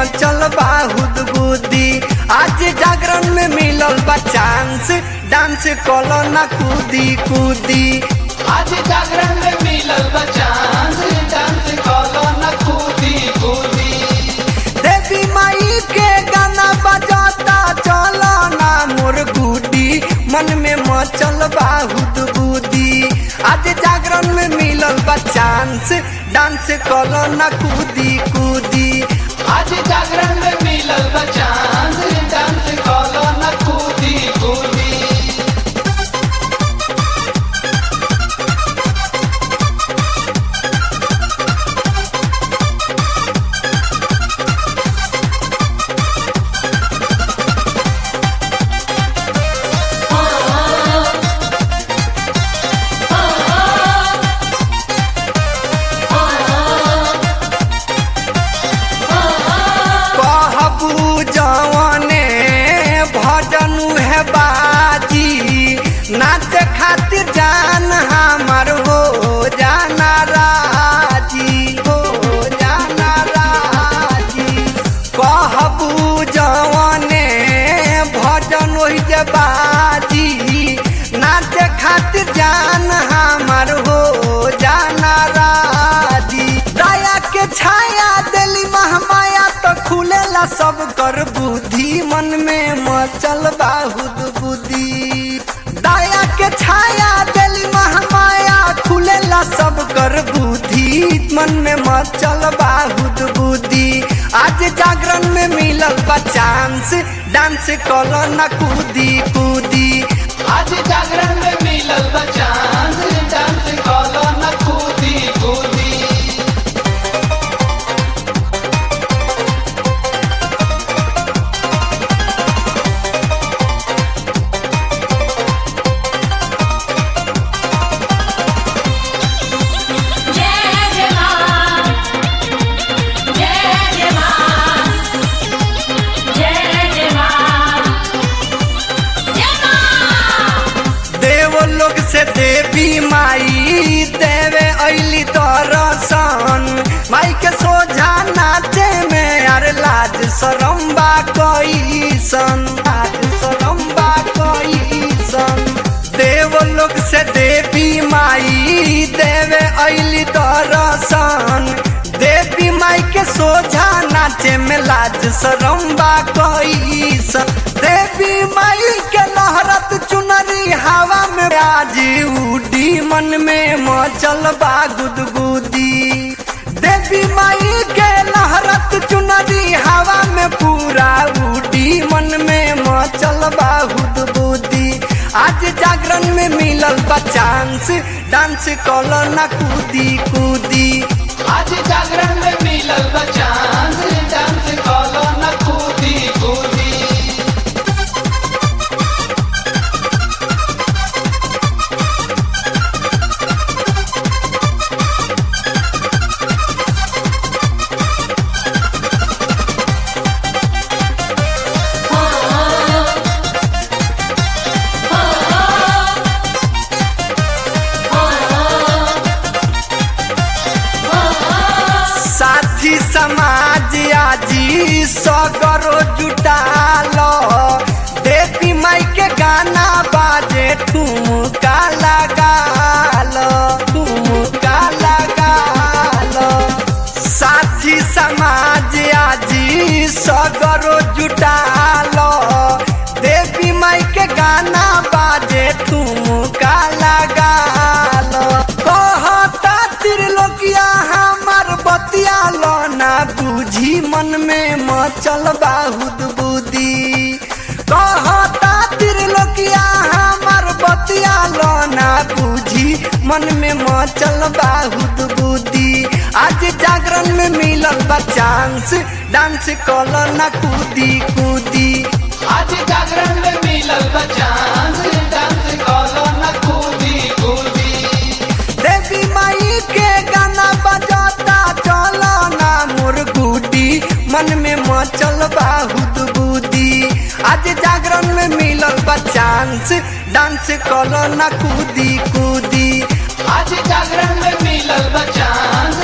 मचल बाहुद बुद्धि आज जागरण में मिलल बा चांस डांस कलो ना कूदी कूदी आज जागरण में मिलल बचांस डांस कलो न कूदी कूदी देवी माई के गाना बजाता चलो ना मोर गुडी मन में मचल बाहुद बुद्धि आज जागरण में मिलल बा चांस डांस कलो ना कूदी कूदी आज जागरण में मिलल बचांस डांस कलो न कूदी कूदी कहबू जवने भजन है बाजी नाच खातिर जान हमर हो जाना राजी हो जाना राजी कहबू जवने भजन वही जे बाजी नाच खातिर जान हमर हो जाना राजी दया के छाया दिली महमाया तो खुलेला सब कर बुद्धि मन में मचल बाहुद बुद्धि दया के छाया दिली महमाया खुलेला सब कर बुद्धि मन में मचल बाहुद बुद्धि आज जागरण में मिलल बा चांस डांस कलो ना कूदी कूदी आज जागरण में मिलल बचांस डांस कलो न कूदी कूदी जय जय मां जय जय मां जय जय मां जय मां देव लोग से देवी माई देवे ऐली दरसन माई के सोझा नाचे में अरे लाज सरम्बा कैसन लाज सरम्बा कैसन देव लोग से देवी माई देवे ऐली दरसन देवी माई के सोझा नाचे में लाज सरम्बा कैसन देवी माई के लहरत चुनरी हवा में आज उडी मन में मचल बा गुदगुदी देवी माई के लहरत चुनरी हवा में पूरा उडी मन में मचल बा गुदगुदी आज जागरण में मिलल बा चांस डांस कलो ना कूदी कूदी आज जागरण में मिलल बचांस डांस कलो न कूदी कूदी साथी समाज आजी सगरो जुटालो देवी माई के गाना बाजे ठुमका लगालो ठुमका लगालो साथी समाज आजी सगरो जुटालो देवी माई के गाना बाजे ठुमका लगालो कहता त्रिलोकिया हमर बतिया लो ना बुझी मन में मचल बाहुद बुद्धि कहता त्रिलोकिया हमर बतिया लो ना बुझी मन में मचल बाहुद बुद्धि आज जागरण में मिलल बा चांस डांस कलो ना कूदी कूदी आज जागरण में मिलल बचांस डांस कलो न कूदी कूदी देवी माई के गाना बजाता चलो ना मोर गुडी मन में मचल बाहुद बुद्धि आज जागरण में मिलल बा चांस डांस कलो ना कूदी कूदी आज जागरण में मिलल बचांस